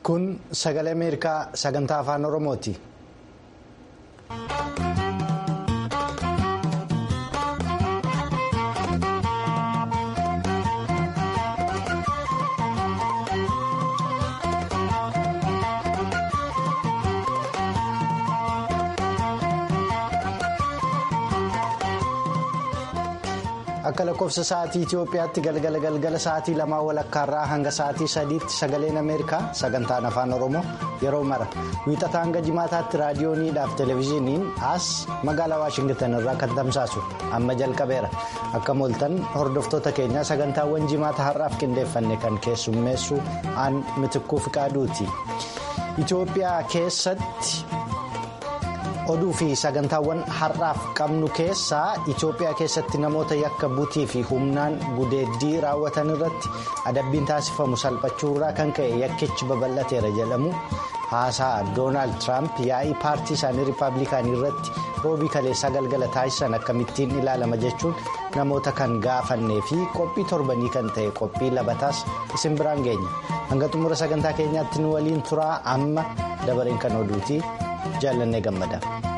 Kun sagalee Ameerikaa sagantaa afaan Oromooti. Akka lakkoofsa sa'aatii Itoophiyaatti galgala galgala sa'aatii lamaa walakkaarraa hanga sa'aatii sadiitti sagaleen Ameerikaa sagantaan afaan Oromoo yeroo mara wiixata hanga jimaataatti raadiyooniidhaaf televezyiiniin as magaalaa Waashingitan irraa kan tamsaasu amma jalqabeera. Akka mooltan hordoftoota keenyaa sagantaawwan jimaata har'aaf qindeeffanne kan keessummeessu aan mitikkuu fiqaaduuti. Itoophiyaa keessatti. oduu fi sagantaawwan har'aaf qabnu keessaa Itoophiyaa keessatti namoota yakka butii fi humnaan gudeeddii raawwatan irratti adabbiin taasifamu salphachuurraa kan ka'e yakkichi babal'ateera jedhamu haasaa doonaald tiraamp yaa'ii paartii isaanii riippaabilikaanii irratti roobii kaleessaa galgala taasisan akkamittiin ilaalama jechuun namoota kan gaafannee fi qophii torbanii kan ta'e qophii labataas isin biraan geenya hanga xumura sagantaa keenyaatti nu waliin turaa amma dabareen kan oduuti. jaallannee gammada.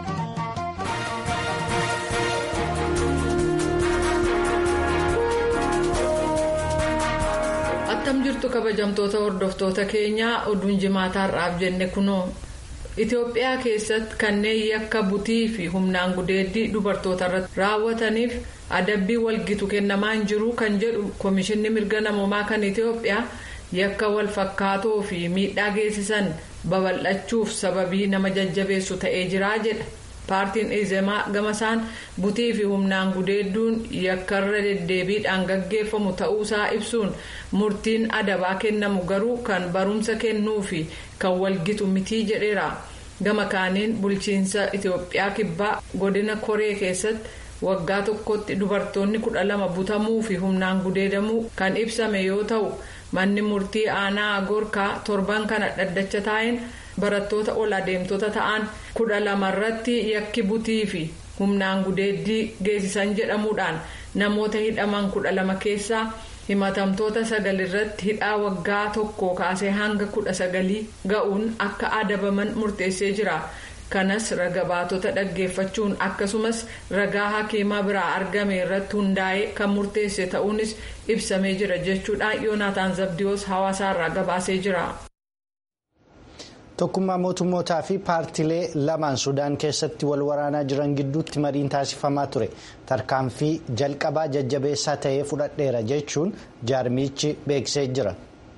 attam jirtu kabajamtoota hordoftoota keenyaa oduun jimaataa har'aaf jenne kunoo itiyoophiyaa keessatti kanneen yakka butii fi humnaan gudeeddii dubartoota irratti raawwataniif adabbii walgitu kennamaa hin jiru kan jedhu koomishinni mirga namoomaa kan itiyoophiyaa yakka wal fakkaatoo fi miidhaa geessisan. babal'achuuf sababii nama jajjabeessu ta'ee jiraa jedha paartiin izemaa gamasaan butii fi humnaan gudeedduun yakkarra deddeebiidhaan gaggeeffamu ta'uusaa ibsuun murtiin adabaa kennamu garuu kan barumsa kennuu fi kan walgitu mitii jedheera gama kaaniin bulchiinsa itiyoophiyaa kibbaa godina koree keessatti waggaa tokkotti dubartoonni kudha lama butamuu fi humnaan gudeedamuu kan ibsame yoo ta'u. manni murtii aanaa gorkaa torban kana dhaddacha taa'een barattoota ol adeemtota ta'an kudha lamarratti yakki butii fi humnaan gudeeddii geessisan jedhamuudhaan namoota hidhaman kudha lama keessaa himatamtoota sagalirratti hidhaa waggaa tokko kaasee hanga kudha sagalii ga'uun akka adabaman murteessee jira. kanas raga baatota dhaggeeffachuun akkasumas ragaa hakiimaa biraa argame irratti hundaa'ee kan murteesse ta'uunis ibsamee jira jechuudhaan yoonaataan zabdiyoos hawaasaarraa gabaasee jira. tokkummaa mootummootaa fi paartilee lamaan sudaan keessatti wal waraanaa jiran gidduutti mariin taasifamaa ture tarkaanfii jalqabaa jajjabeessaa ta'ee fudhadheera jechuun jaarmichi beeksisee jira.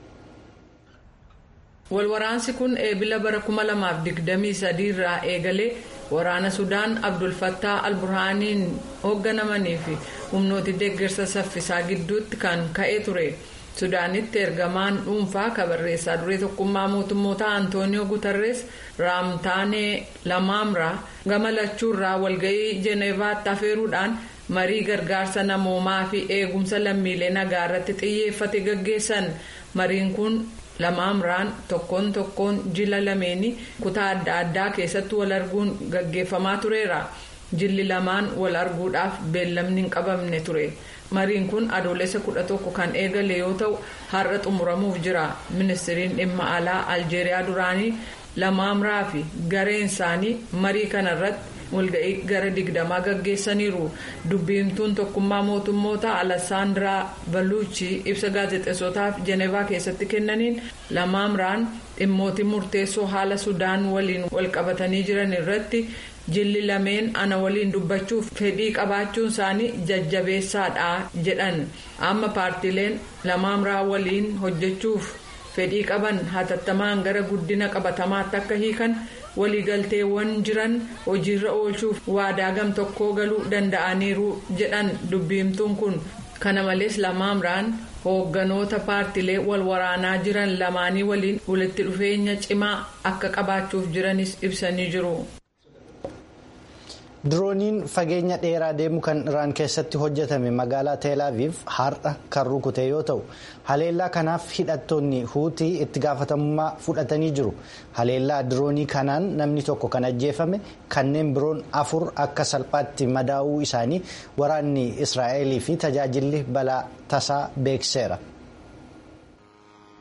walwaraansi kun eebila bara 2023 irraa eegalee waraana sudaan abdulfattaa alburhaaniin hoogganamanii fi humnooti deeggarsa saffisaa gidduutti kan ka'ee ture sudaanitti ergamaan dhuunfaa kabarreessaa duree tokkummaa mootummoota antooniyoo gutarrees raamtaanee lamaamraa gama lachuurraa walga'ii jeneevaatti afeeruudhaan marii gargaarsa namoomaa fi eegumsa lammiilee nagaa irratti xiyyeeffate gaggeessan mariin kun. lamaamraan tokkoon tokkoon jila lameenii kutaa adda addaa keessatti wal arguun gaggeeffamaa tureera jilli lamaan wal arguudhaaf beellamni hin qabamne ture mariin kun adoolessa kudha tokko kan eegale yoo ta'u har'a xumuramuuf jira ministiriin dhimma alaa aljeeriyaa duraanii lamaamraa fi gareen isaanii marii kanarratti walga'ii gara digdamaa gaggeessaniiru dubbiimtuun tokkummaa mootummoota alasaandiraa baluuchi ibsa gaazexeessotaaf jenevaa keessatti kennaniin lamaamraan dhimmootii murteessoo haala sudaan waliin walqabatanii jiran irratti jilli lameen ana waliin dubbachuuf fedhii qabaachuun isaanii jajjabeessaadha jedhan amma paartileen lamaamraa waliin hojjechuuf fedhii qaban hatattamaan gara guddina qabatamaatti akka hiikan. waliigalteewwan jiran hojiirra oolchuuf waadaa gam tokkoo galuu danda'aniiru jedhan dubbiimtuun kun kana malees lamaamraan hoogganoota paartilee wal waraanaa jiran lamaanii waliin walitti dhufeenya cimaa akka qabaachuuf jiranis ibsanii jiru. dirooniin fageenya dheeraa deemu kan iraan keessatti hojjetame magaalaa teelaaviif har'a kan rukute yoo ta'u haleellaa kanaaf hidhattoonni huutii itti gaafatamummaa fudhatanii jiru haleellaa diroonii kanaan namni tokko kan ajjeefame kanneen biroon afur akka salphaatti madaa'uu isaanii waraanni israa'elii fi tajaajilli balaa tasaa beekseera.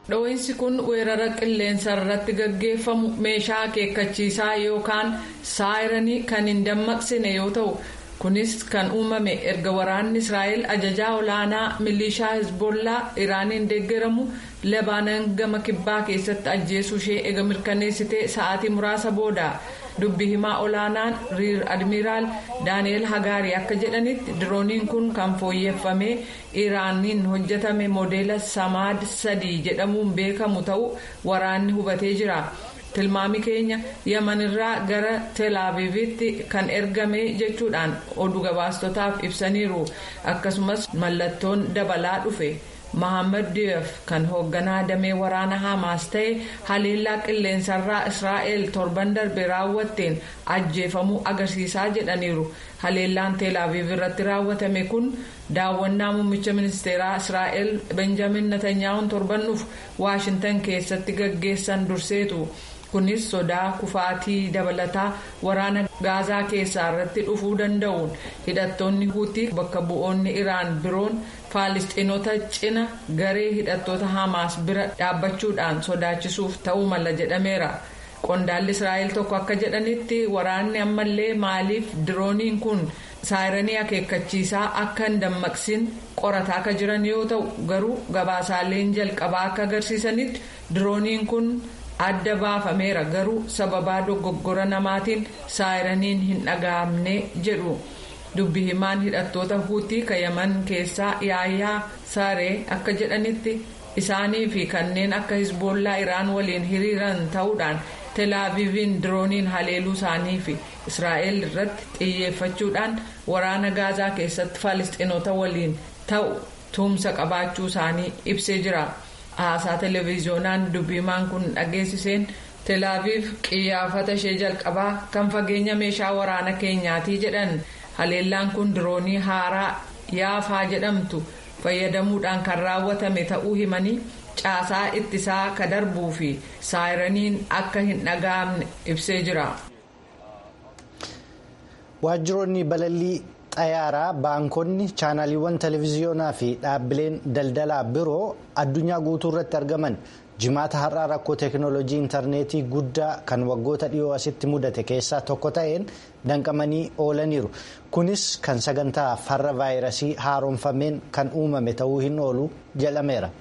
dho'iinsi kun weerara qilleensa irratti gaggeeffamu meeshaa akeekkachiisaa yookaan saayiranii kan hin dammaqsine yoo ta'u kunis kan uumame erga waraanni israa'el ajajaa olaanaa milishaa hezbollaa iraaniin deeggaramu labaanan gama kibbaa keessatti ajjeesuu ishee ega mirkaneessitee sa'aatii muraasa booda dubbi himaa olaanaan riir admiraal daani'el hagaarii akka jedhanitti dirooniin kun kan fooyyeffamee iraaniin hojjetame moodeela samaad sadii jedhamuun beekamu ta'uu waraanni hubatee jira. tilmaami keenya yamanirraa gara telaaviivitti kan ergame jechuudhaan oduu gabaastotaaf ibsaniiru akkasumas mallattoon dabalaa dhufe mahammad diyoof kan hoogganaa damee waraana hamaas ta'e haleellaa qilleensarraa israa'el torban darbe raawwatteen ajjeefamuu agarsiisaa jedhaniiru haleellaan teelaaviiv irratti raawwatame kun daawwannaa muummicha ministeeraa israa'el benjamin netanyaa'uun torban dhufu waashintan keessatti gaggeessan durseetu. kunis sodaa kufaatii dabalataa waraana gaazaa keessaa irratti dhufuu danda'uun hidhattoonni huutii bakka bu'oonni iraan biroon faalistiinota cina garee hidhattoota hamaas bira dhaabbachuudhaan sodaachisuuf ta'uu mala jedhameera qondaalli israa'el tokko akka jedhanitti waraanni ammallee maaliif dirooniin kun saayiranii akeekkachiisaa akka hin dammaqsin qorataa akka jiran yoo ta'u garuu gabaasaaleen jalqabaa akka agarsiisanitti dirooniin kun. adda baafameera garuu sababaa dogoggora namaatiin saayiraniin hin dhaga'amne jedhu dubbi himaan hidhattoota huutii kayaman keessaa yaayyaa saaree akka jedhanitti isaanii fi kanneen akka hisboollaa iraan waliin hiriiran ta'uudhaan telaaviiviin dirooniin haleeluu isaanii fi israa'el irratti xiyyeeffachuudhaan waraana gaazaa keessatti faalistiinota waliin ta'u tumsa qabaachuu isaanii ibsee jira. haasaa televiziyoonaan dubbimaan kun dhageessiseen telaaviif qiyyaafata ishee jalqabaa kan fageenya meeshaa waraana keenyaatii jedhan haleellaan kun diroonii haaraa yaafaa jedhamtu fayyadamuudhaan kan raawwatame ta'uu himanii caasaa ittisaa ka darbuu fi saayiraniin akka hin dhaga'amne ibsee jira. waajjiroonni balallii xayyaaraa baankonni chaanaliiwwan televiziyoonaa fi dhaabbileen daldalaa biroo addunyaa guutuu irratti argaman jimaata har'aa rakkoo teeknooloojii intarneetii guddaa kan waggoota dhiyoo asitti mudate keessaa tokko ta'een danqamanii oolaniiru kunis kan sagantaa farra vaayirasii haaromfameen kan uumame ta'uu hin oolu jedhameera.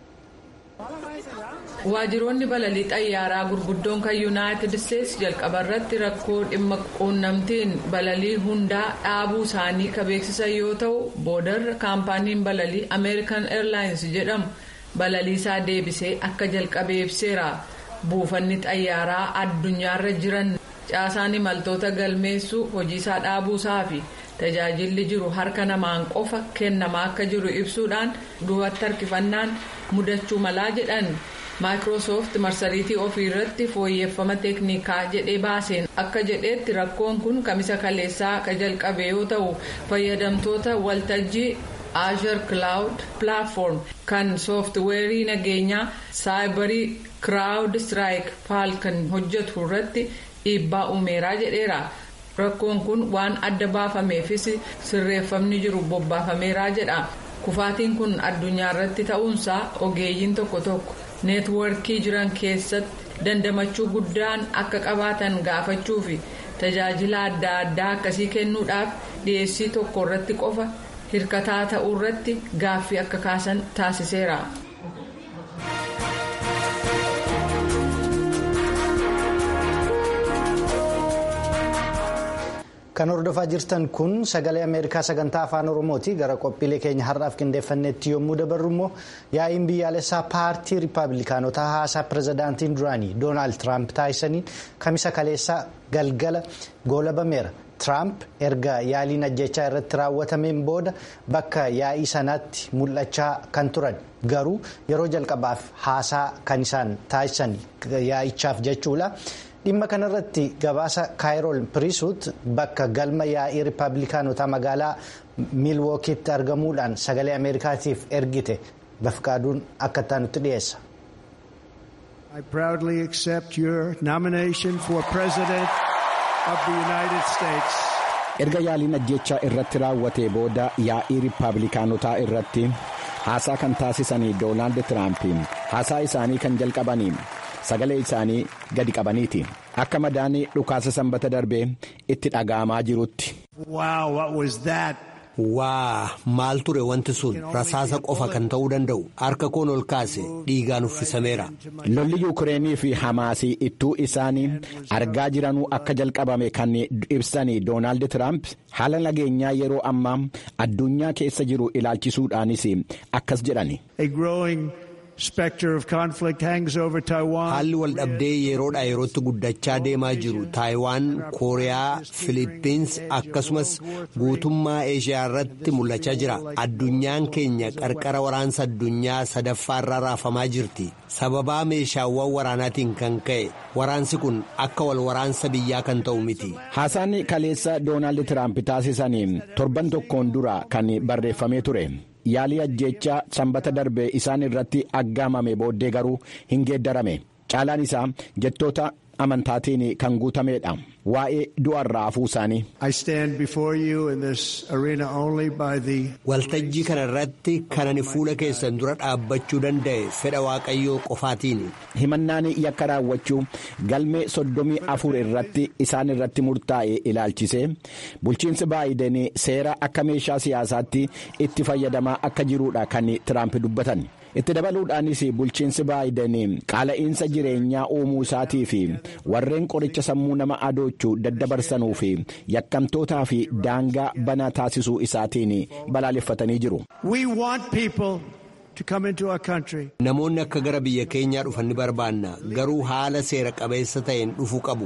waajjiroonni balalii xayyaaraa gurguddoon kan yuunaayitid isteetsi jalqaba irratti rakkoo dhimma quunnamtiin balalii hundaa dhaabuu isaanii ka beeksisan yoo ta'u boodarra kaampaaniin balalii ameerikan eerlaayins jedhamu balalii isaa deebisee akka jalqabe ibseera buufanni xayyaaraa addunyaarra jiran caasaan imaltoota galmeessuu hojiisaa dhaabuusaa fi tajaajilli jiru harka namaan qofa kennamaa akka jiru ibsuudhaan duubatti harkifannaan mudachuu malaa jedhan. maayikiroosoft marsariitii ofii irratti fooyyeffama teeknikaa jedhee baaseen akka jedheetti rakkoon kun kamisa kaleessaa ka jalqabe yoo ta'u fayyadamtoota waltajjii azure cloud platform kan sooftiweerii nageenyaa saayibarii crowd strike falcon hojjetu irratti dhiibbaa uumeeraa jedheera rakkoon kun waan adda baafameefis sirreeffamni jiru bobbaafameeraa jedha kufaatiin kun addunyaa irratti ta'uunsaa ogeeyyiin tokko tokko. neetwoorkii jiran keessatti dandamachuu guddaan akka qabaatan gaafachuu fi tajaajila adda addaa akkasii kennuudhaaf dhiyeessii tokko irratti qofa hirkataa ta'uu irratti gaaffii akka kaasan taasiseera. kan hordofaa jirtan kun sagalee ameerikaa sagantaa afaan oromooti gara qophiilee keenya har'aaf qindeeffannetti yommuu dabarru immoo yaa'iin biyyaalessaa paartii riippaabilikaanotaa haasaa pirezidaantiin duraanii doonaald tiraamp taasisaniin kamisa kaleessaa galgala goolabameera tiraamp erga yaaliin ajjechaa irratti raawwatameen booda bakka yaa'ii sanaatti mul'achaa kan turan garuu yeroo jalqabaaf haasaa kan isaan taasisan yaa'ichaaf jechuudha. dhimma kanarratti gabaasa kaayirool piriisuut bakka galma yaa'ii riippaabilikaanotaa magaalaa miilwookiitti argamuudhaan sagalee ameerikaatiif ergite bafqaaduun akka taanutti dhiyeessa. I proudly accept your nomination for President of the United States. Erga yaaliin ajjechaa irratti raawwatee booda yaa'ii riippaabilikaanotaa irratti haasaa kan taasisanii doonaald tiraamp haasaa isaanii kan jalqabanii sagalee isaanii gadi qabaniiti akka madaanii dhukaasa sanbata darbee itti dhaga'amaa jirutti. waa maal ture wanti sun rasaasa qofa kan ta'uu danda'u harka koon ol kaase dhiigaan uffisameera. lolli yuukireenii fi hamaasii ittuu isaanii argaa jiranuu akka jalqabame kan ibsanii doonaald tiraamp haala nageenyaa yeroo ammaa addunyaa keessa jiru ilaalchisuudhaanis akkas jedhani. haalli waldhabdee yeroodhaa yerootti guddachaa deemaa jiru taayiwaan kooriyaa filiippiins akkasumas guutummaa eeshiyaa irratti mul'achaa jira addunyaan keenya qarqara waraansa addunyaa sadaffaa irraa raafamaa jirti sababaa meeshaawwan waraanaatiin kan ka'e waraansi kun akka wal waraansa biyyaa kan ta'u miti. haasaan kaleessa doonaald tiraamp taasisanii torban tokkoon dura kan barreeffamee ture. yaalii ajjeechaa sanbata darbe isaan irratti aggaamame booddee garuu hin geeddarame caalaan isaa jettoota amantaatiin kan guutameedha waa'ee du'arraa hafuu isaanii. waltajjii kana irratti kan ani fuula keessan dura dhaabbachuu danda'e fedha waaqayyoo qofaatiin. himannaan yakka raawwachuu galmee soddomii afur irratti isaan irratti murtaa'e ilaalchisee bulchiinsi baayiden seera akka meeshaa siyaasaatti itti fayyadamaa akka jiruudha kan tiraamp dubbatan. itti dabaluudhaanis bulchiinsi baayiden qaala'iinsa jireenyaa uumuu isaatii fi warreen qoricha sammuu nama adoochuu daddabarsanuu fi yakkamtootaa fi daangaa banaa taasisuu isaatiin balaaleffatanii jiru. Namoonni akka gara biyya keenyaa dhufan ni barbaanna garuu haala seera qabeessa ta'een dhufuu qabu.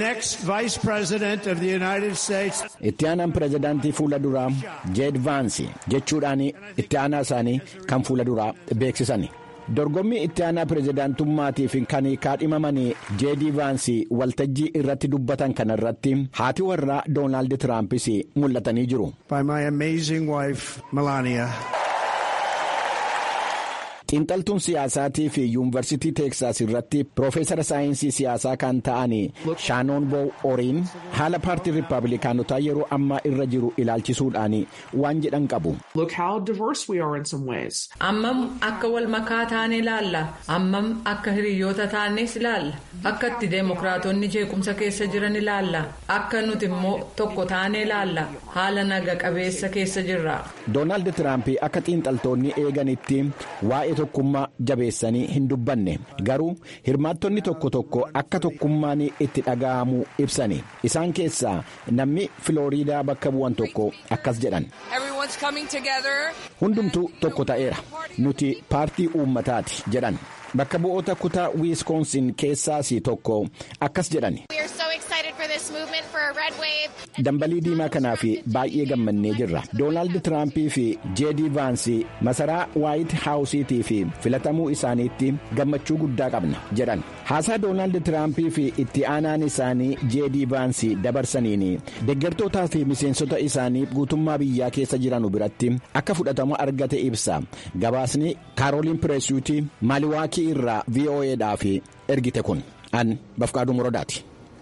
Itti aanaan pirezidaantii fuula duraa jeed vaansi jechuudhaan itti aanaa isaanii kan fuula duraa beeksisan. dorgommii itti aanaa pirezidaantummaatiif kan kaadhimaman jeedii vaansi waltajjii irratti dubbatan kana irratti haati warraa doonaald tiraampis mul'atanii jiru. xiinxaltuun siyaasaatii fi yuunivarsiitii teeksaas irratti piroofeesara saayinsii siyaasaa kan ta'an shaanoon boow oriin haala paartii riippaabilikaanotaa yeroo ammaa irra jiru ilaalchisuudhaan waan jedhan qabu. ammam akka wal makaa taane ilaalla ammam akka hiriyoota taanes ilaalla akka itti deemokiraatonni jeequmsa keessa jiran ilaalla akka nuti immoo tokko taane ilaalla haala naga qabeessa keessa jirra. doonaald tiraamp akka xiinxaltoonni eeganitti waa'ee tokkummaa jabeessanii hin dubbanne garuu hirmaattonni tokko tokko akka tokkummaan itti dhaga'amu ibsani isaan keessaa namni filooriidaa bakka bu'an tokko akkas jedhan. hundumtuu tokko ta'eera nuti paartii uummataati jedhan bakka bu'oota kutaa wiiskoonsin keessaas tokko akkas jedhan. dambalii diimaa kanaaf baay'ee gammannee jirra doonaald tiraampii fi jeedii vaansi masaraa waayit haawusiitii fi filatamuu isaaniitti gammachuu guddaa qabna jedhan haasaa doonaald tiraampii fi itti aanaan isaanii jeedii vaansi dabarsaniin deeggartootaa fi miseensota isaanii guutummaa biyyaa keessa jiran biratti akka fudhatama argate ibsa gabaasni kaarooliin pireesuutii maaliwaakii irraa vo'eedhaaf ergite kun an bafqaaduu muradaati.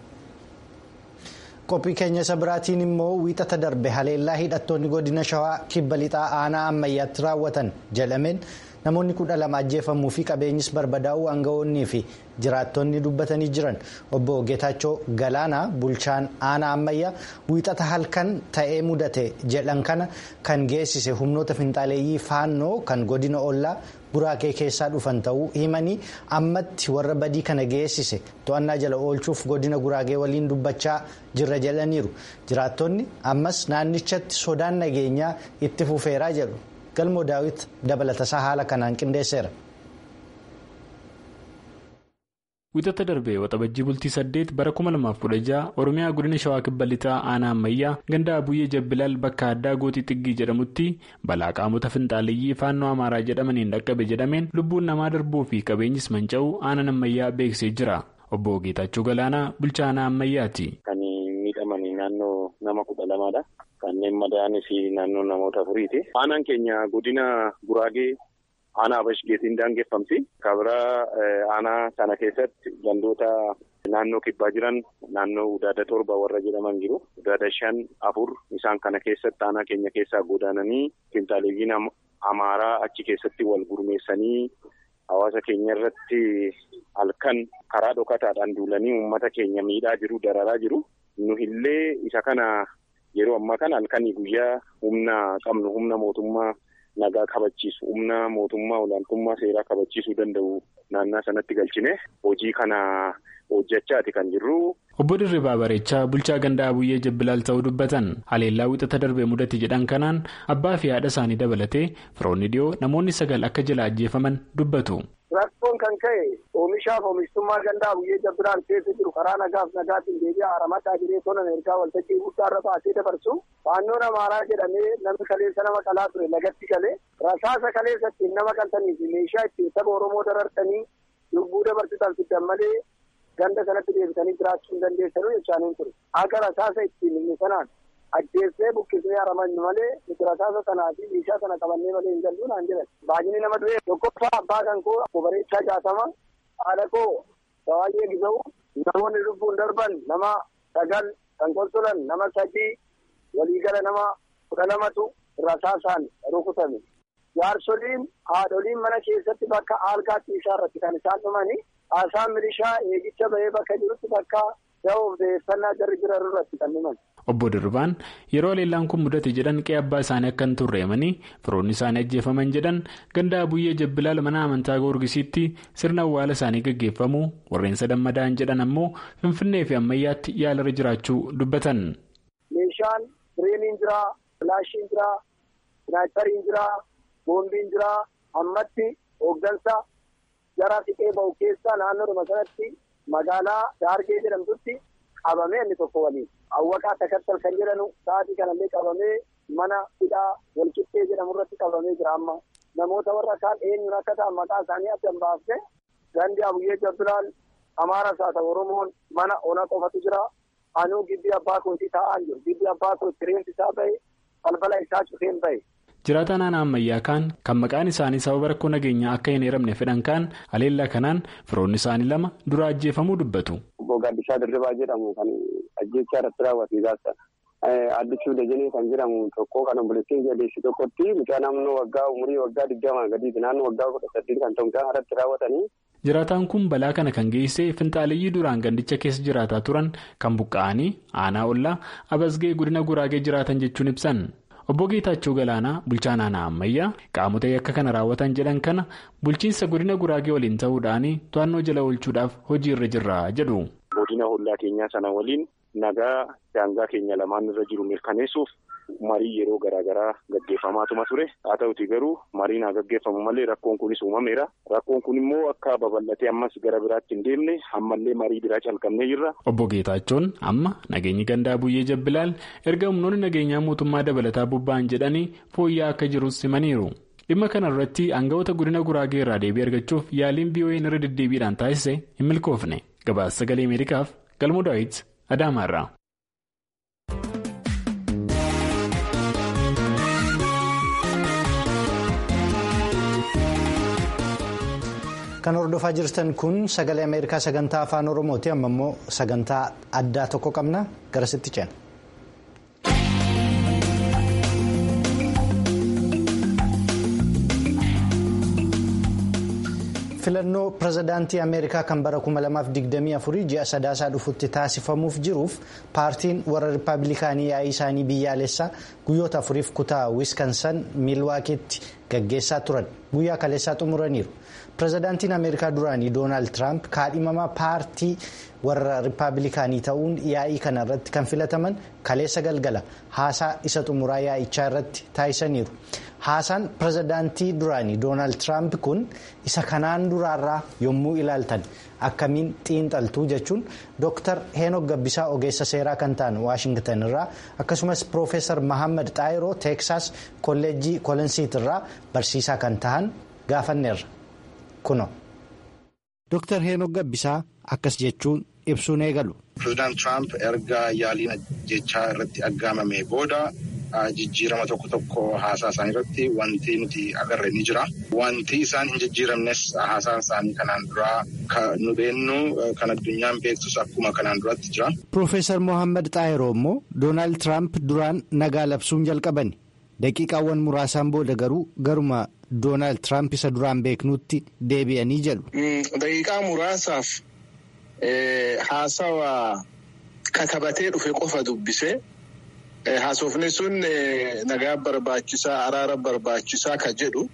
qophii keenya isa biraatiin immoo wiixata darbe haleellaa hidhattoonni godina shawaa kibba lixaa aanaa ammayyaatti raawwatan jedhameen namoonni kudha lama ajjeefamuu fi qabeenyis barbadaa'uu aangawoonnii fi jiraattonni dubbatanii jiran obbo geetaachoo galaanaa bulchaan aanaa ammayyaa wiixata halkan ta'ee mudate jedhan kana kan geessise humnoota finxaaleeyyii faannoo kan godina ollaa guraagee keessaa dhufan ta'uu himanii ammatti warra badii kana geessise to'annaa jala oolchuuf godina guraagee waliin dubbachaa jirra jedhaniiru jiraattonni ammas naannichatti sodaan nageenyaa itti fufeeraa jedhu galmoo daawit dabalatasaa haala kanaan qindeesseera. Wiixata darbee waxabajjii bultii saddeet bara 2016 Oromiyaa godina Shawaa Kibba Lixaa aanaa ammayyaa ganda Abuyyee Jabbilaal bakka addaa gootii xiggii jedhamutti balaa qaamota finxaaleeyyii faannoo Amaaraa jedhamaniin dhaqqabe jedhameen lubbuun namaa darbuu fi qabeenyis manca'uu aanaan ammayyaa beeksisee jira. Obbo Geetaachoo Galaanaa bulchaa aanaa ammayyaati. Kan miidhamanii naannoo nama kudha lamaadha. Kanneen madaa'anii fi naannoo namoota afuriiti. Aanaan keenya godina Guraagee. Aanaa Bashgeetiin daangeffamti. Kabira aanaa kana keessatti gandoota naannoo kibbaa jiran naannoo Udaada torba warra jedhaman jiru. Udaada shan afur isaan kana keessatti aanaa keenya keessaa godaananii finxaaleeyyiin amaaraa achi keessatti wal gurmeessanii hawaasa keenya irratti halkan karaa dhokataadhaan duulanii uummata keenya miidhaa jiru dararaa jiru nu illee isa kana yeroo ammaa kana halkanii guyyaa humna qabnu humna mootummaa nagaa kabachiisu humna mootummaa olaantummaa seeraa kabachiisuu danda'u naannaa sanatti galchine hojii kana hojjechaati kan jirru. Obbo Dirribaa Bareechaa bulchaa gandaa buyyee jabbilaal ta'uu dubbatan haleellaa wixata darbee mudate jedhan kanaan abbaa fi haadha isaanii dabalatee firoonni dhiyoo namoonni sagal akka jala ajjeefaman dubbatu. Rakkoon kan ka'e oomishaaf oomishtummaa gandaa buyyee jabbilaal keessa jiru karaa nagaaf nagaatiin deebi'aa haramataa jiree tolan ergaa waltajjii guddaarra baasee dabarsu faannoon amaaraa jedhamee namni kaleessa nama qalaa ture lagatti galee rasaasa kaleessa ittiin nama qaltanii fi meeshaa ittiin saba Oromoo darartanii lubbuu dabarsitan fiddan malee ganda sanatti deebitanii jiraachuu hin dandeessanu jechaan hin ture. Akka rasaasa ittiin inni sanaan ajjeessee buqqisnee haramannu malee nuti rasaasa sanaa fi meeshaa sana qabannee malee hin gallu naan jedhan. Baay'inni nama du'e tokkoffaa abbaa kan koo obbo Bareechaa jaatama haadha koo Sawaayyee Gisa'u namoonni lubbuun darban nama sagal kan koltolan nama sadii waliigala nama kudha lamatu rasaasaan rukutame. Jaarsoliin haadholiin mana keessatti bakka aalgaatti isaa irratti kan isaan dhumani. Haasaan milishaa eegicha bahee bakka jirutti bakka da'oof deeffannaa jarri jiran irratti kan himan. Obbo Dirbaan yeroo haleellaan kun mudate jedhan qe'ee abbaa isaanii akka hin turreemanii firoonni isaanii ajjeefaman jedhan gandaa buyyee jabbilaal mana amantaa goorgisiitti sirna awwaala isaanii gaggeeffamu warreen sadan madaa'an jedhan ammoo finfinnee fi ammayyaatti yaalarra jiraachuu dubbatan. Meeshaan bireeniin jiraa, filaashiin jiraa, sinaayipariin jiraa, boombiin jiraa, ammatti hooggansa. Jara siqee bahu keessaa naannoodhuma sanatti magaalaa Daargee jedhamtutti qabamee inni tokko waliin. Awwaqaa Takattal kan jedhamu sa'aatii kanallee qabamee mana hidhaa walqixxee jedhamu irratti qabamee jira amma. Namoota warra kaan eenyuun akka ta'an maqaa isaanii adda baafne gandi abuyyee jabbilaal amaaras haa ta'u Oromoon mana ona qofatu jira. Anuu gibbii abbaa kootii taa'aa jiru. Gibbii abbaa kootii reensi isaa bahe balbala isaa cufeen bahe. Jiraataan aanaa ammayyaa kaan kan maqaan isaanii sababa rakkoo nageenyaa akka hin eeramne fedhan kaan haleellaa kanaan firoonni isaanii lama dura ajjeefamuu dubbatu. Obbo Gaddishaa Dirribaa jedhamu kan ajjechaa irratti raawwate gaazexaa. Addisuu Dajanee kan jedhamu tokko kan obboleettiin jadeessi tokkotti mucaa naannoo waggaa umurii waggaa digdamaa gadiiti naannoo waggaa kudha saddeet kan ta'u mucaan irratti raawwatanii. Jiraataan kun balaa kana kan geesse finxaaleyyii duraan gandicha keessa jiraataa turan kan buqqa'anii aanaa ollaa abasgee godina guraagee jiraatan jechuun ibsan. Obbo Geetaachoo Galaanaa bulchaan aanaa ammayyaa qaamota yakka kana raawwatan jedhan kana bulchiinsa godina guraagee waliin ta'uudhaan to'annoo jala oolchuudhaaf hojii irra jirra jedhu. Godina hollaa keenyaa sana waliin nagaa daangaa keenya lamaan irra jiru mirkaneessuuf marii yeroo garaagaraa gaggeeffamaatuma ture haa ta'uti garuu mariin haa gaggeeffamu malee rakkoon kunis uumameera rakkoon kun immoo akka babal'atee ammas gara biraatti hin deemne ammallee marii biraa calqabnee jirra. Obbo Geetaachoon amma nageenyi gandaa buyyee jabbilaal erga humnoonni nageenyaa mootummaa dabalataa bobba'an jedhanii fooyya'aa akka jirus himaniiru. dhimma kana irratti aangawoota godina guraagee irraa deebii argachuuf yaaliin VOA'n irra deddeebiidhaan taasise hin milkoofne gabaasa sagalee ameerikaaf galmoo daawit adaamaarraa. Kan hordofaa jirtan kun sagalee Ameerikaa sagantaa afaan Oromooti. Amma immoo sagantaa addaa tokko qabna. Garasitti ceena. filannoo pirezidaantii ameerikaa kan bara 2024 ji'a sadaasaa dhufutti taasifamuuf jiruuf paartiin warra rippaabilikaanii yaa'ii isaanii biyyaalessaa guyyoota afuriif kutaa wiiskansan miilwaakiitti gaggeessaa turan guyyaa kaleessaa xumuraniiru pirezidaantiin ameerikaa duraanii doonaald tiraamp kaadhimamaa paartii warra rippaabilikaanii ta'uun yaa'ii kana irratti kan filataman kaleessa galgala haasaa isa xumuraa yaa'ichaa irratti taasisaniiru. haasaan pirezidaantii duraanii doonaald tiraamp kun isa kanaan duraarraa yommuu ilaaltan akkamiin xiinxaltuu jechuun dooktar heenok gabbisaa ogeessa seeraa kan ta'an waashingtan irraa akkasumas piroofeesar mahammad xaayiroo teeksaas kolleejjii kolensiit irraa barsiisaa kan ta'an gaafanneerra kuno. dooktar heenok gabbisaa akkas jechuun ibsuun eegalu. pirezidaant tiraamp erga yaaliin jechaa irratti aggaamame booda. jijjiirama tokko tokko haasaa isaanii irratti wanti nuti agarre ni jira. Wanti isaan hin jijjiiramnes haasaan isaanii kanaan duraa nu beennu kan addunyaan beektus akkuma kanaan duratti jira. Piroofeesar Mohaammed Xaayiroo immoo Doonaald Tiraamp duraan nagaa labsuun jalqabani. daqiiqaawwan muraasaan booda garuu garuma doonaald tiraamp isa duraan beeknutti deebi'anii jedhu. daqiiqaa muraasaaf haasawa katabatee dhufe qofa dubbise haasofni sun nagaa barbaachisaa araara barbaachisaa ka jedhu.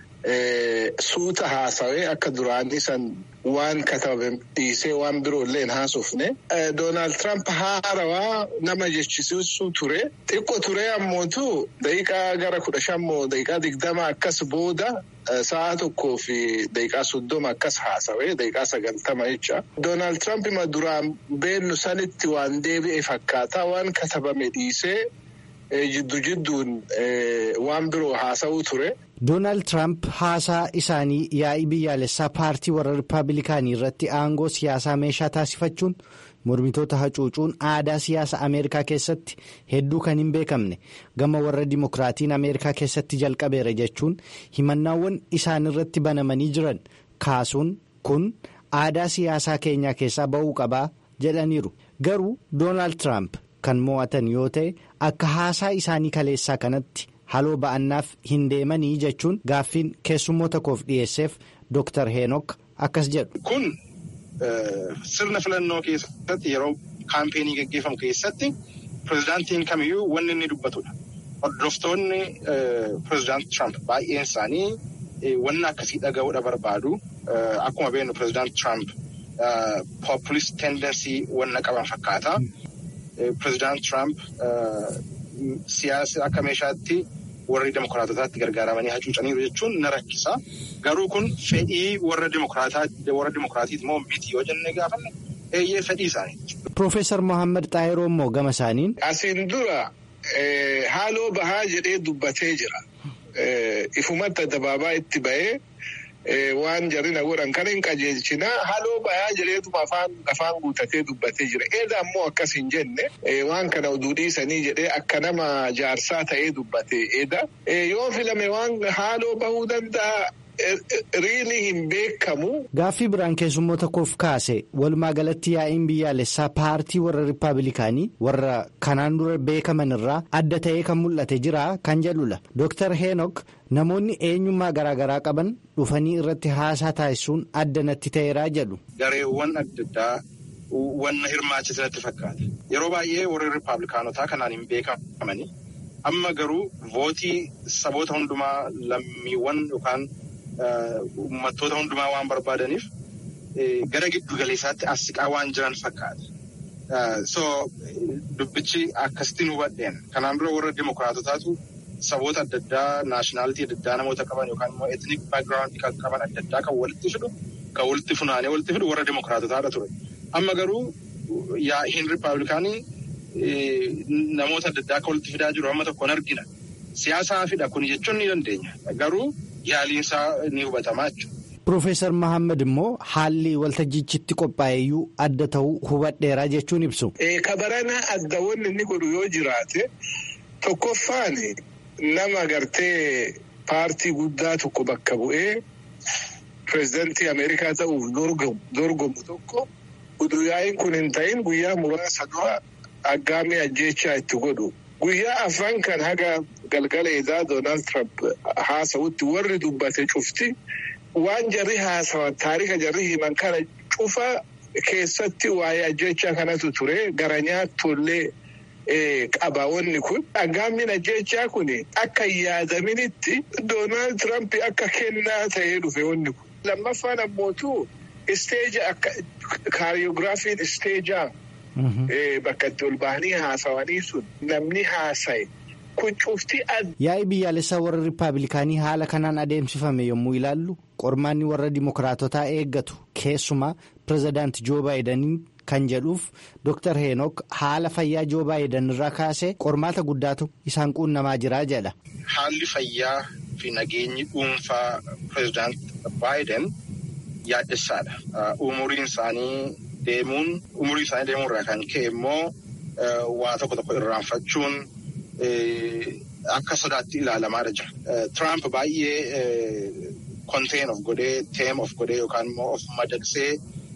suuta haasawee akka duraanii san waan katabame dhiisee waan biroo illee hin haasofne doonaald tiraamp haarawaa nama jechisiisuu ture xiqqoo ture ammootu daqiiqaa gara kudha shammoo daqiiqaa digdama akkas booda sa'a tokkoo fi daqiiqaa soddoma akkas haasawee daqiiqaa sagaltama jecha doonaald tiraamp ima duraan beennu sanitti waan deebi'e fakkaata waan katabame dhiisee jiddu jidduun waan biroo haasa'uu ture. doonaald tiraamp haasaa isaanii yaa'ii biyyaalessaa paartii warra rippaabilikaanii irratti aangoo siyaasaa meeshaa taasifachuun mormitoota hacuucuun aadaa siyaasa ameerikaa keessatti hedduu kan hin beekamne gama warra dimokiraatiin ameerikaa keessatti jalqabeera jechuun himannaawwan isaan irratti banamanii jiran kaasuun kun aadaa siyaasaa keenyaa keessaa ba'uu qabaa jedhaniiru garuu doonaald tiraamp kan mo'atan yoo ta'e akka haasaa isaanii kaleessaa kanatti. haloo ba'annaaf hin deemanii jechuun gaaffiin keessummoota koof dhiyeesseef Dr. Heenok akkas jedhu. Kun sirna filannoo keessatti yeroo kaampeenii gaggeeffamu keessatti pirezidaantiin kamiyyuu wanni inni dubbatudha. Hordoftoonni pirezidaant Trump baay'een isaanii wanna akkasii dhaga'uudha barbaadu. Akkuma beeknu pirezidaant Trump populist tendensii wanna qaban fakkaata. Pirezidaant Trump siyaasa akka meeshaatti warri demokiraatotaatti gargaaramanii hacuucaniiru jechuun na rakkisa. Garuu kun fedhii warra demokiraatiiti moo miti yoo jennee gaafanne eeyyee fedhii isaanii. Profeesar Mohaammed Xaayiroo immoo gama isaaniin. Asiin dura haaloo bahaa jedhee dubbatee jira. Ifumatti addabaabaa itti ba'ee. waan jarina godhan kan hin qajeelchina haaloo bahaa jedheetuma afaan guutatee dubbatee jira. Eeda ammoo akkas hin jenne waan kana oduu dhiisanii jedhee akka nama jaarsaa ta'ee dubbate eeda. Yoo filame waan haaloo bahuu danda'a. Riilii hin beekamu. Gaaffii biraan keessummoota koof kaase walumaa galatti yaa'iin biyyaalessaa paartii warra rippaabilikaanii warra kanaan dura beekaman irraa adda ta'ee kan mul'ate jira kan jedhudha. Dr. Heenok namoonni eenyummaa garaagaraa qaban dhufanii irratti haasaa taasisuun adda natti ta'eeraa jedhu. Gareewwan adda addaa wanna hirmaachisanitti fakkaata. Yeroo baay'ee warri rippaabilikaanotaa kanaan hin beekamani. Amma garuu vootii saboota hundumaa lammiiwwan yookaan. Uummattoota hundumaa waan barbaadaniif gara giddu galeessaatti as siqaa waan jiran fakkaata. So dubbichi akkasittiin hubadheen kanaan dura warra dimokiraatotaatu saboota adda addaa naashinaalitii adda addaa namoota qaban yookaan immoo etnik baagiraawundii kan qaban adda addaa kan walitti fidu kan walitti funaanee walitti fidu warra dimokiraatotaadha ture. Amma garuu yaa'iin rippaabilikaanii namoota adda addaa kan walitti fidaa jiru amma tokkoon argina. Siyaasaa fidha kun jechuun ni dandeenya. Garuu yaaliinsaa ni hubatamaa jechuudha. Profeesar Mahammad immoo haalli waltajjichitti qophaa'eyyuu adda ta'uu hubadheeraa jechuun ibsu. Kabarana adda wanni inni godhu yoo jiraate tokkoffaan nama gartee paartii guddaa tokko bakka bu'ee pireezidantii Ameerikaa ta'uuf dorgomu tokko utuu yaa'iin kun hin ta'in guyyaa muraasa dura aggaamii ajjeechaa itti godhu. Guyyaa afran kan haga galgala edaa Doonaald Tiraamp haasawutti warri dubbate cufti waan jarri haasawan taarika jarri himan kana cufa keessatti waa'ee ajjechaa kanatu ture gara nyaattollee qaba wanni kun. Aggaamiin ajjechaa kun akka hin yaadaminitti Doonaald Tiraamp akka kennaa ta'ee dhufe wanni kun. Lammaffaan ammootu isteeja akka kaariyogiraafiin isteejaa. Bakka itti ol bahanii haasawanii sun namni haasaye kun cufti Yaa'ii biyyaalessaa warra rippaabilikaanii haala kanaan adeemsifame yommuu ilaallu qormaanni warra dimokiraatotaa eeggatu keessumaa pirezidaanti Joo Baayidaniin kan jedhuuf Dr. Heenok haala fayyaa Joo Baayidan irraa kaasee qormaata guddaatu isaan quunnamaa jira jedha. Haalli fayyaa fi nageenyi dhuunfaa pirezidaanti Baayiden yaaddessaadha. Umuriin isaanii. deemuun umurii isaanii deemuu irraa kan ka'e immoo waa tokko tokko irraanfachuun akka sodaatti ilaalamaadha jira. Tiraamp baay'ee konteen of godhee teem of godhee yookaan immoo of madaqsee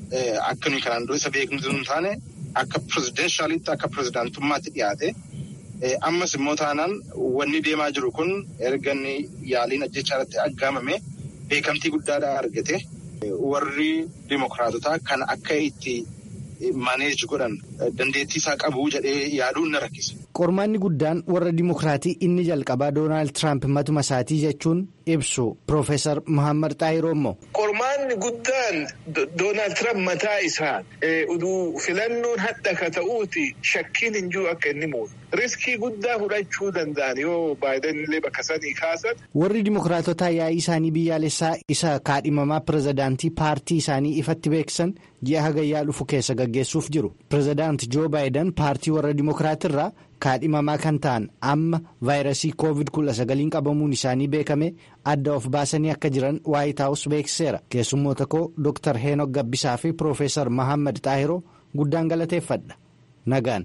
akka nuyi kanaan dura isa beeknu hin taane akka pirezidenshalitti akka pirezidaantummaatti dhiyaate Ammas immoo taanaan wanni deemaa jiru kun erga inni yaaliin ajjechaa irratti aggaamame beekamtii guddaadhaa argate warri dimokiraatotaa kan akka itti maneej godhan dandeettii isaa qabu jedhee yaaduun na rakkisa. Qormaanni guddaan warra dimokiraatii inni jalqabaa Doonaald Tiraamp matuma isaatii jechuun ibsu Piroofeesar Muhammad Xaahiroo immoo. Qormaanni guddaan Doonaald Tiraamp mataa isaa uduu filannoon hadha ka ta'uuti shakkiin hin jiru akka inni muudu. Riskii guddaa fudhachuu danda'an yoo Baayiden illee bakka sanii kaasan. Warri dimokiraatotaa yaa'ii isaanii biyyaalessaa isa kaadhimamaa pirezidaantii paartii isaanii ifatti beeksisan ji'a hagayyaa dhufu keessa gaggeessuuf jiru. Pirezidaanti Joo Baayiden paartii warra dimokiraatirraa kaadhimamaa kan ta'an amma vaayirasii koovid kudha sagaliin qabamuun isaanii beekame adda of baasanii akka jiran waayit haawus beeksiseera. Keessummoota koo Dr. Heenok Gabbisaa fi Piroofeesar Mahammad Xaahiroo guddaan galateeffadha. Nagaan.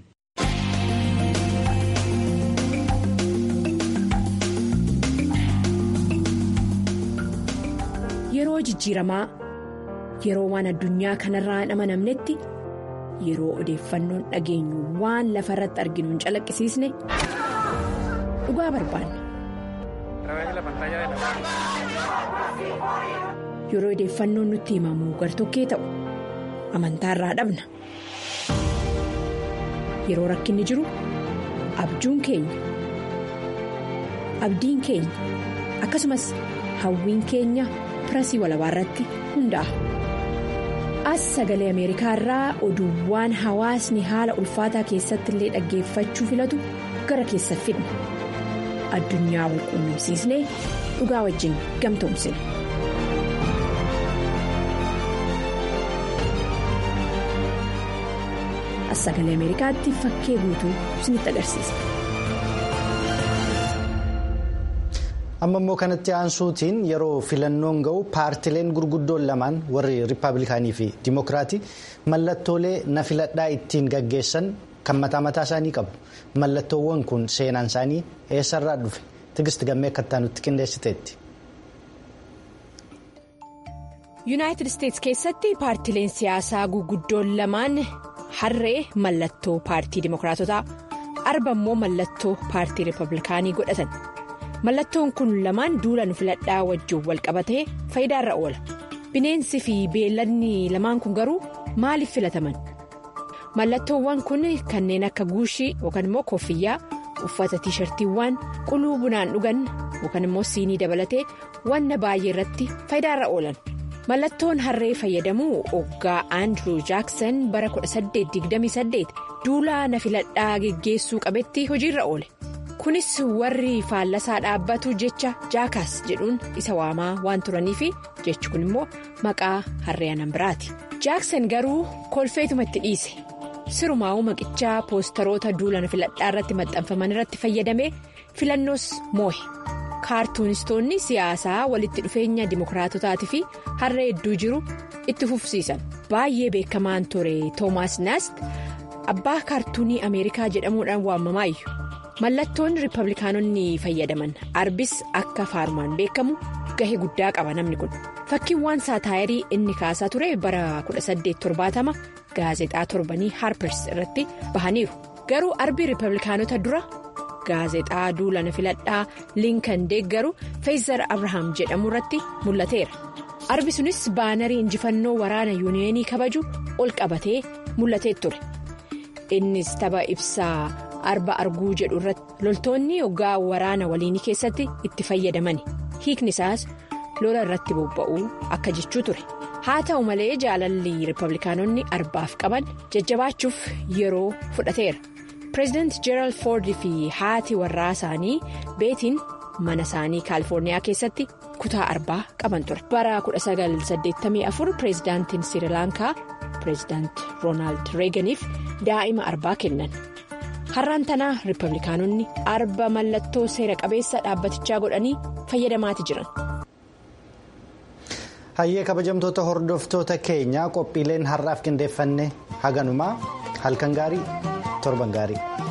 Yeroo jijjiiramaa yeroo waan addunyaa kanarraa hin amanamnetti yeroo odeeffannoon dhageenyu waan lafa irratti arginu hin calaqqisiisne dhugaa barbaanna. Yeroo odeeffannoon nutti himamu gartokkee ta'u amantaarraa dhabna. Yeroo rakkinni jiru abjuun keenya abdiin keenya akkasumas hawwiin keenya. pirasii walabaa irratti hundaa'a. As sagalee Ameerikaa irraa oduuwwan hawaasni haala ulfaataa keessatti illee dhaggeeffachuu filatu gara keessa fidna. Addunyaa wal quunnamsiisnee dhugaa wajjin gamtoomsina. As sagalee Ameerikaatti fakkee guutuu isinitti agarsiisa. amma immoo kanatti aansuutiin yeroo filannoon ga'u paartileen gurguddoon lamaan warri riippaabilikaanii fi dimokiraatii mallattoolee na filadhaa ittiin gaggeessan kan mataa mataa isaanii qabu mallattoowwan kun seenaan isaanii eessarraa dhufe tigist gammee akka nutti qindeessiteetti. yuunaayitid isteetsi keessatti paartileen siyaasaa gurguddoon lamaan harree mallattoo paartii dimokiraatotaa arba immoo mallattoo paartii riippaabilikaanii godhatan. mallattoon kun lamaan duula nu filadhaa wajjin wal qabatee faayidaarra oola bineensi fi beelladni lamaan kun garuu maaliif filataman mallattoowwan kun kanneen akka guushii yookaan immoo koffiyyaa uffata tiishartiiwwan quluu bunaan dhugan yookaan immoo siinii dabalatee wanna baay'ee irratti faayidaarra oolan mallattoon harree fayyadamuu oggaa aandiruu jaaksan bara 1828 duula na filadhaa geggeessuu qabetti hojiirra oole. kunis warri faallasaa dhaabbatu jecha jaakaas jedhuun isa waamaa waan turaniifi jechi kun immoo maqaa harree anan biraati jaaksan garuu kolfeetuma itti dhiise sirumaa'uu maqichaa poostaroota duula na filadhaa irratti maxxanfaman irratti fayyadamee filannoos moohe kaartuunistoonni siyaasaa walitti dhufeenya dimokiraatotaatii fi harree hedduu jiru itti fufsiisan baay'ee beekamaan ture toomaas naast abbaa kaartuunii ameerikaa jedhamuudhaan waamamaayyuu. mallattoon riippablikaanonni fayyadaman arbis akka faarumaan beekamu gahee guddaa qaba namni kun fakkiiwwan saataayirii inni kaasaa ture bara 1870 gaazexaa torbanii harpers irratti bahaniiru garuu arbii riippablikaanota dura gaazexaa duula na filadhaa liinkan deeggaru feezar abrahaam jedhamu irratti mul'ateera arbi sunis baanarii injifannoo waraana yuuniyeenii kabaju ol qabatee mul'atee ture innis tapha ibsaa. arba arguu jedhu irratti loltoonni hoggaa waraana waliinii keessatti itti fayyadamani hiikni isaas lola irratti bobba'uu akka jechuu ture haa ta'u malee jaalalli riippablikaanonni arbaaf qaban jajjabaachuuf yeroo fudhateera pireezidaanti jeeraald foord fi haati warraa isaanii beetiin mana isaanii kaalifoorniyaa keessatti kutaa arbaa qaban ture bara 1984 pireezidaantiin sirilaankaa pireezidaanti roonaald reeganiif daa'ima arbaa kennan. har'aan tanaa riippablikaanonni arba mallattoo seera qabeessa dhaabbatichaa godhanii fayyadamaati jiran. hayyee kabajamtoota hordoftoota keenyaa qophiileen har'aaf qindeeffanne haganumaa halkan gaarii torban gaarii.